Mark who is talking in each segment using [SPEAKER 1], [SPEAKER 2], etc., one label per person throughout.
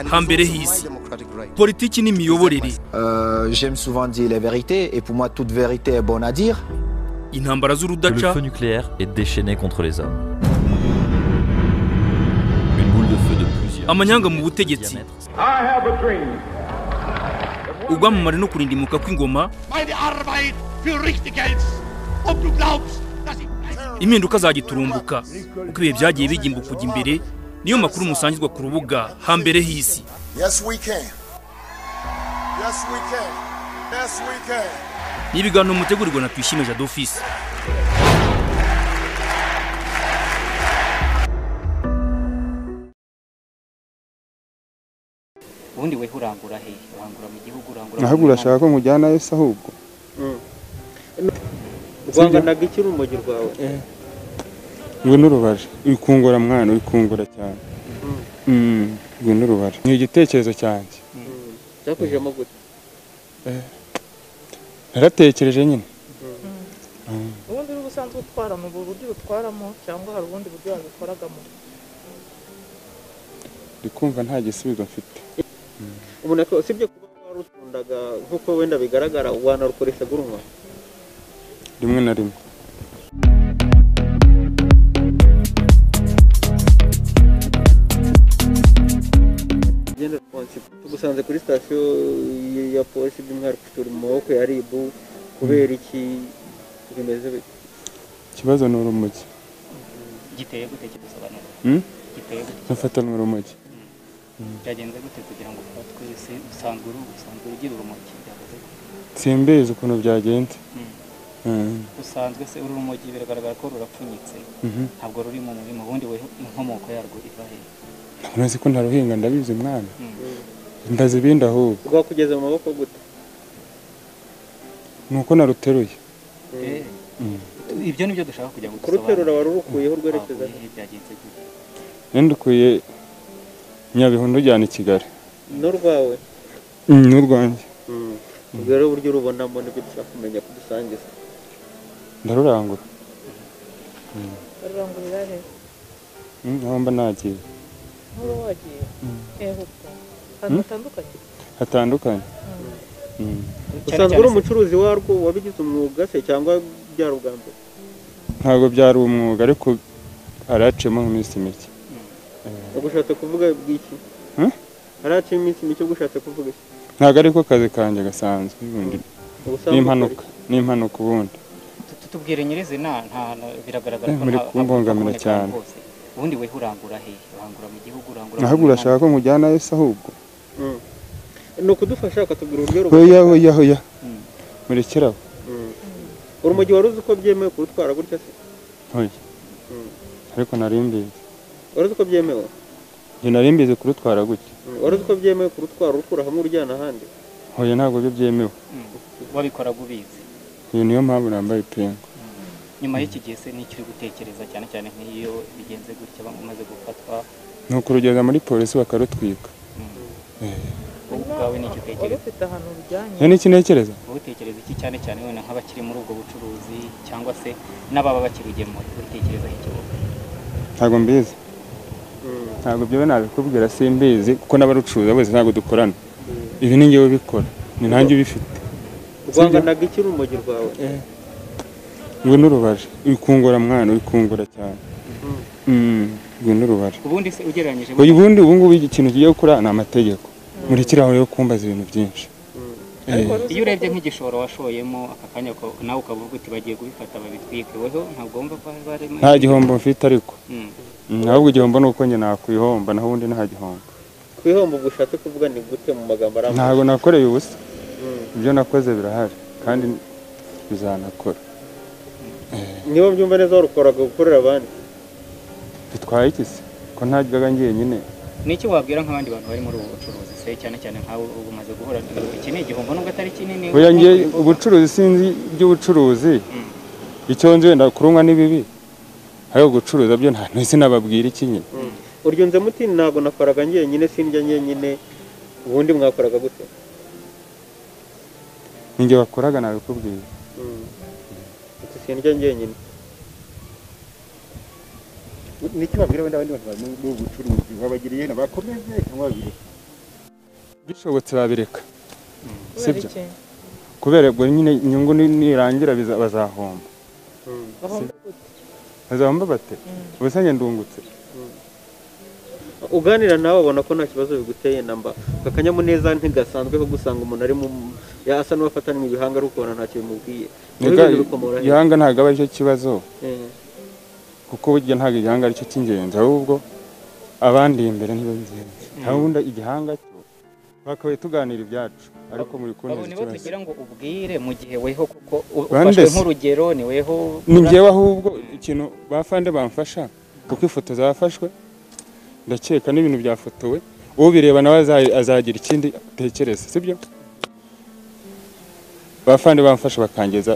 [SPEAKER 1] hambere hisi politiki n'imiyoborere
[SPEAKER 2] Euh, J'aime souvent dire les vérités et pour moi toute vérité est bonne à dire.
[SPEAKER 1] intambara
[SPEAKER 3] Le
[SPEAKER 1] z'urudaca
[SPEAKER 3] feu nucléaire est déchaîné contre les hommes. Une boule de feu de plusieurs.
[SPEAKER 1] amanyanga mu butegetsi ubwamamare no kurindimuka kw'ingoma
[SPEAKER 4] meine Arbeit für richtig hältst und du glaubst, dass ich...
[SPEAKER 1] impinduka zagiturumbuka uko ibihe byagiye bigimbuka kujya imbere niyo makuru musangirwa ku rubuga hambere hisi
[SPEAKER 5] Yes, we can. Yes, we can. Yes, we can.
[SPEAKER 1] n'ibiganiro mutegurirwa na twishime jado ofisi
[SPEAKER 6] ubundi weho urangura hehe urangura mu gihugu urangura
[SPEAKER 7] naho urashaka ko mujyana yose ahubwo
[SPEAKER 8] rwanganaga iki urumogi rwawe
[SPEAKER 7] rwe n'urubaje wikungura mwana wikungura cyane Mm, rwe n'urubaje ni igitekerezo cyanjye
[SPEAKER 8] byakujemo gute
[SPEAKER 7] naratekereje nyine
[SPEAKER 9] ubundi uri busanzwe utwara mu buryo ubutwaramo cyangwa hari ubundi buryo wabikoragamo
[SPEAKER 7] ndi kumva nta gisubizo mfite
[SPEAKER 8] ubona ko usibye kuba warukundaga nk'uko wenda bigaragara wanarukoreshaga urunywa
[SPEAKER 7] rimwe na rimwe
[SPEAKER 8] genda responsive tugusanze kuri sitasiyo ya polisi by'umwihariko turi mu maboko ya ribu kubera iki bimeze bite
[SPEAKER 7] ikibazo ni urumogi
[SPEAKER 6] giteye gute kidusobanura
[SPEAKER 7] Mm?
[SPEAKER 6] giteye gute
[SPEAKER 7] nafatanwe urumogi
[SPEAKER 6] byagenze gute kugira ngo ufatwe se usanzwe uru usanzwe ugira urumogi byavuze gute?
[SPEAKER 7] simbizi ukuntu byagenze
[SPEAKER 6] Mm.
[SPEAKER 7] Mm,
[SPEAKER 6] usanzwe se uru rumogi biragaragara ko rurapfunyitse
[SPEAKER 7] mhm.
[SPEAKER 6] ntabwo ruri mu murima ubundi weho inkomoko yarwo iva hehe
[SPEAKER 7] ntabwo nzi ko ntaruhinga ndabizi mwana
[SPEAKER 6] Mm.
[SPEAKER 7] ndazi ibindi ahubwo
[SPEAKER 8] rwakugeze mu maboko gute
[SPEAKER 7] ni uko naruteruye
[SPEAKER 6] Eh,
[SPEAKER 7] Mm.
[SPEAKER 6] ibyo ni byo dushaka kugira ngo
[SPEAKER 8] kuruterura wari urukuyeho
[SPEAKER 6] rwerekeza
[SPEAKER 8] rwerekeza he?
[SPEAKER 6] byagenze gute
[SPEAKER 7] nandukuye nyabihu ndujyana i kigali
[SPEAKER 8] n'urwawe
[SPEAKER 7] Mm, n'urwanjye
[SPEAKER 8] ubwo rero uburyo urubonamo nibyo dushaka kumenya kudusangiza
[SPEAKER 7] ndarurangura
[SPEAKER 9] barurangurira hehe
[SPEAKER 7] Mm, aho mba nagiye
[SPEAKER 9] nk'uba wagiye hehe ubwo ahantu hatandukanye
[SPEAKER 7] hatandukanye Mm.
[SPEAKER 8] usanzwe uri umucuruzi warwo wabigize umwuga se cyangwa byari ubwa mbere
[SPEAKER 7] ntabwo byari umwuga ariko haraciyemo nk'iminsi mike
[SPEAKER 8] ugushatse kuvuga bw'iki
[SPEAKER 7] Hmm?
[SPEAKER 8] haraciye iminsi mike ugushatse kuvuga iki
[SPEAKER 7] ntabwo ariko kazi kanjye gasanzwe ubundi
[SPEAKER 8] Ubusanzwe
[SPEAKER 7] n'impanuka
[SPEAKER 8] ukora
[SPEAKER 7] n'impanuka ubundi
[SPEAKER 6] Tu- tu- tubwire nyirizina nta na- biragaragara
[SPEAKER 7] Eh, muri
[SPEAKER 6] nta-
[SPEAKER 7] kumbangamira
[SPEAKER 6] haboneka
[SPEAKER 7] cyane.
[SPEAKER 6] rwose. ubundi weho urangura hehe urangura mu gihugu urangura
[SPEAKER 7] naho
[SPEAKER 6] mu Rwanda?
[SPEAKER 7] urashaka ko mujyana yose ahubwo
[SPEAKER 8] iki? Hmm. ni ukudufasha ukatubwira uburyo
[SPEAKER 7] hoya hoya hoya
[SPEAKER 6] Mm.
[SPEAKER 7] murekeraho
[SPEAKER 8] Hmm. urumogi wari uzi uko byemewe kurutwara gutya se
[SPEAKER 7] hoya
[SPEAKER 8] Mm.
[SPEAKER 7] ariko nari mbizi
[SPEAKER 8] wari uzi uko byemewe
[SPEAKER 7] njye nari mbizi kurutwara gutya
[SPEAKER 8] Hmm. wari uzi uko byemewe kurutwara urukura hamwe urujyana ahandi
[SPEAKER 7] hoya ntabwo byo byemewe
[SPEAKER 6] Mm. wabikoraga ubizi
[SPEAKER 7] iyo niyo mpamvu nambaye ipingu
[SPEAKER 6] nyuma y'iki gihe se n'icyo uri gutekereza cyane cyane nk'iyo bigenze gutya bamwe umaze gufatwa
[SPEAKER 7] ni ukurugeza muri polisi bakarutwika
[SPEAKER 6] wowe ubwawe n'icyo
[SPEAKER 9] wari
[SPEAKER 6] utekereza
[SPEAKER 9] ufite ahantu bijyanye
[SPEAKER 7] iyo ni iki ntekereza
[SPEAKER 6] wowe utekereza iki cyane cyane wenda nk'abakiri muri ubwo bucuruzi cyangwa se n'ababa bakirugemura uritekerezaho iki wowe
[SPEAKER 7] ntabwo mbizi ntabwo byo nabikubwira simbizi kuko n'abarucuruza bose ntabwo dukorana ibi ni ngewe ubikora ni nanjye ubifite
[SPEAKER 8] rwanganaga iki urumogi rwawe
[SPEAKER 7] rwe n'urubaje wikungura mwana wikungura cyane Mm, rwe n'urubaje
[SPEAKER 6] ubundi se ugereranyije
[SPEAKER 7] hoya ubundi ubu ngubu ikintu kigiye gukora ni amategeko murekeraho rero kumbaza ibintu byinshi
[SPEAKER 9] ariko wari
[SPEAKER 6] iyo
[SPEAKER 9] uzi
[SPEAKER 6] urebye nk'igishoro washoyemo aka kanya ko nawe ukavuga uti bagiye kubifata babitwike weho ntabwo wumva ko hari barimo
[SPEAKER 7] nta gihombo mfite ariko
[SPEAKER 6] Mm.
[SPEAKER 7] Mm, ahubwo igihombo ni uko njye nakwihomba naho ubundi nta gihombo
[SPEAKER 8] kwihomba ubwo ushatse kuvuga ni gute mu magambo arambuye
[SPEAKER 7] ntabwo nakoreye ubusa
[SPEAKER 8] Mm.
[SPEAKER 7] ibyo nakoze birahari kandi bizanakora
[SPEAKER 8] niba byumva neza warukoraga gukorera abandi
[SPEAKER 7] bitwaye iki se ko ntajyaga njyenyine
[SPEAKER 6] n'icyo wabwira nk'abandi bantu bari muri ubu bucuruzi se cyane cyane nkawe ubu umaze guhura iki ni igihombo nubwo atari kinini
[SPEAKER 7] Oya ngiye ubucuruzi sinzi iby'ubucuruzi icyo nzi wenda kurumwa ni bibi ariko gucuruza byo nta ntese nababwira iki nyine
[SPEAKER 8] uryo nze muti ntabwo nakoraga njyenyine sindya njyenyine ubundi mwakoraga gute
[SPEAKER 7] ninjye wakoraga nabikubwira
[SPEAKER 8] uti sindya njyenyine
[SPEAKER 10] nicyo babwira wenda abandi bantu bari muri ubu bucuruzi wabagiriye inama bakomeze cyangwa babireke
[SPEAKER 7] bishobotse babireka
[SPEAKER 9] kubera
[SPEAKER 7] Sibyo.
[SPEAKER 9] iki
[SPEAKER 7] kubera ubwo nyine inyungu ni- nirangira biza- bazahomba
[SPEAKER 9] bahomba gute
[SPEAKER 7] bazahomba bate ubusange ndungutse
[SPEAKER 8] uganira nawe ubona ko nta kibazo biguteye namba aka kanyamuneza ntigasanzwe ko gusanga umuntu ari mu ya- asa n'uwafatanywe ibihanga ari ukubona nta kintu bimubwiye Ibi
[SPEAKER 7] Nega-
[SPEAKER 8] bintu bikomora he?
[SPEAKER 7] igihanga ntabwo aba aricyo kibazo
[SPEAKER 8] Eh,
[SPEAKER 7] kuko burya ntabwo igihanga aricyo cy'ingenzi ahubwo abandi imbere nibo b'ingenzi ubundi igihanga cyo twakabaye tuganira ibyacu ariko muri kundi
[SPEAKER 6] babone bo
[SPEAKER 7] ikibazo
[SPEAKER 6] tugira ngo ubwire mu gihe weho kuko u-
[SPEAKER 7] Bande
[SPEAKER 6] ufashwe
[SPEAKER 7] se.
[SPEAKER 6] nk'urugero ni weho
[SPEAKER 7] ni njyewe ahubwo ikintu bafande bamfasha kuko ifoto zafashwe ndakeka n'ibintu byafotowe ubireba nawe aza- azagira ikindi atekereza sibyo bafande bamfasha bakangeza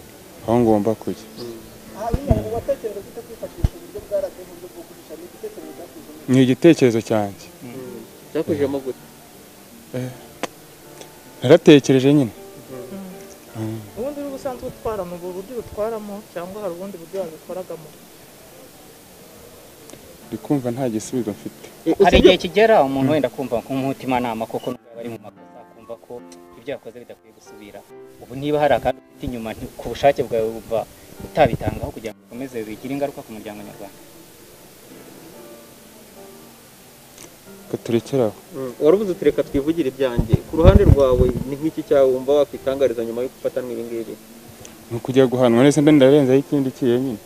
[SPEAKER 7] aho ngomba kujya ni igitekerezo cyanjye
[SPEAKER 8] byakujemo gute
[SPEAKER 7] naratekereje nyine
[SPEAKER 9] ubundi uri usanzwe utwara ni ubu buryo ubutwaramo cyangwa hari ubundi buryo wabikoragamo
[SPEAKER 7] ndi kumva nta gisubizo mfite
[SPEAKER 8] Eh,
[SPEAKER 6] hari
[SPEAKER 8] usibye-
[SPEAKER 6] igihe kigera umuntu wenda kumva nk'umutimanama koko n'ubwo bari mu makosa akumva ko ibyo yakoze bidakwiye gusubira ubu niba hari akandi ufite inyuma nti- ku bushake bwawe wumva utabitangaho kugira ngo ukomeze bigire ingaruka ku muryango nyarwanda
[SPEAKER 7] ko turekere aho
[SPEAKER 8] Mm, waravuze uti reka twivugire ibyanjye ku ruhande rwawe ni nk'iki cyawe wumva wakwitangariza nyuma yo gufatanwa ibi ngibi
[SPEAKER 7] ni ukujya guhanwa nese mbe ndarenzaho ikindi cyenyine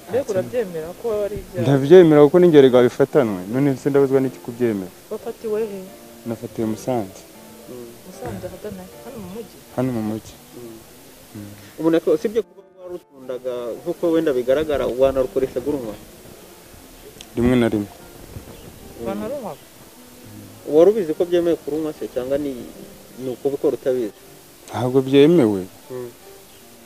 [SPEAKER 9] mbega urabyemera ko waba ari ibyaha
[SPEAKER 7] ndabyemera kuko n'ingero rwawe bifatanwe none se ndabuzwa n'iki kubyemera
[SPEAKER 9] wafatiwe he
[SPEAKER 7] nafatiwe musanze
[SPEAKER 9] musanze ahagana he? hano mu mujyi
[SPEAKER 7] hano mu mujyi
[SPEAKER 8] ubona ko usibye kuba warutundaga nk'uko wenda bigaragara wanarukoreshaga urunwa
[SPEAKER 7] rimwe na rimwe
[SPEAKER 9] banarunywaga
[SPEAKER 8] wari ubizi ko byemewe kurunywa se cyangwa ni ni ukubikora utabizi
[SPEAKER 7] ntabwo byemewe
[SPEAKER 8] Mm.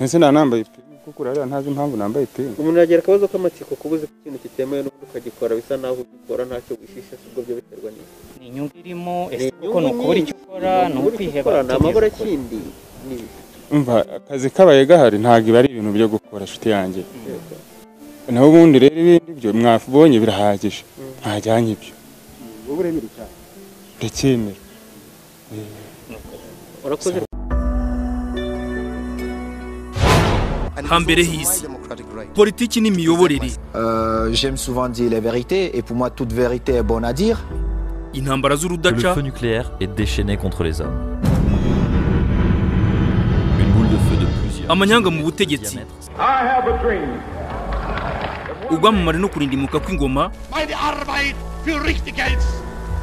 [SPEAKER 7] nese nta nambaye ipingu kuko urareba ntazi impamvu nambaye ipingu
[SPEAKER 8] umuntu yagira akabazo k'amatsiko kuba uzi ko ikintu kitemewe n'ubundi ukagikora bisa naho ugikora ntacyo wishisha si ubwo byo biterwa n'iki
[SPEAKER 6] ni inyungu irimo ese
[SPEAKER 8] Ni
[SPEAKER 6] kuko ni
[SPEAKER 8] inyungu
[SPEAKER 6] ukubura icyo
[SPEAKER 8] nyinshi.
[SPEAKER 6] ukora
[SPEAKER 8] Ni
[SPEAKER 6] ni
[SPEAKER 8] ukubura icyo
[SPEAKER 6] ukwiheba
[SPEAKER 8] ukora, ni
[SPEAKER 6] utigeze
[SPEAKER 8] amabura
[SPEAKER 6] ukora.
[SPEAKER 8] kindi ni ibi.
[SPEAKER 7] umva akazi kabaye gahari ntabwo iba ari ibintu byo gukora inshuti yanjye naho ubundi rero ibindi byo mwabonye birahagije ntajyanye ibyo ndacyemera
[SPEAKER 8] urakoze
[SPEAKER 1] hambere hisi politiki n'imiyoborere
[SPEAKER 2] Euh, J'aime souvent dire les vérités et pour moi toute vérité est bonne à dire.
[SPEAKER 1] intambara
[SPEAKER 3] Le
[SPEAKER 1] z'urudaca
[SPEAKER 3] feu nucléaire est déchaîné contre les hommes. Une boule de feu de plusieurs.
[SPEAKER 1] amanyanga mu butegetsi urwamamare no kurindimuka kw'ingoma
[SPEAKER 4] Meine Arbeit für richtig hältst.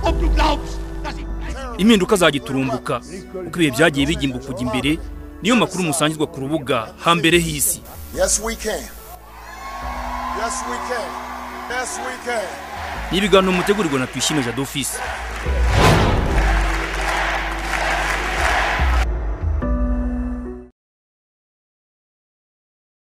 [SPEAKER 4] Ob du glaubst, dass ich weiß.
[SPEAKER 1] impinduka za giturumbuka uko ibihe byagiye bijya kujya imbere niyo makuru musangizwa ku rubuga hambere hisi
[SPEAKER 5] Yes, we can. Yes, we can. Yes, we can.
[SPEAKER 1] ni ibiganiro mutegurirwa na tuyishime jadofisi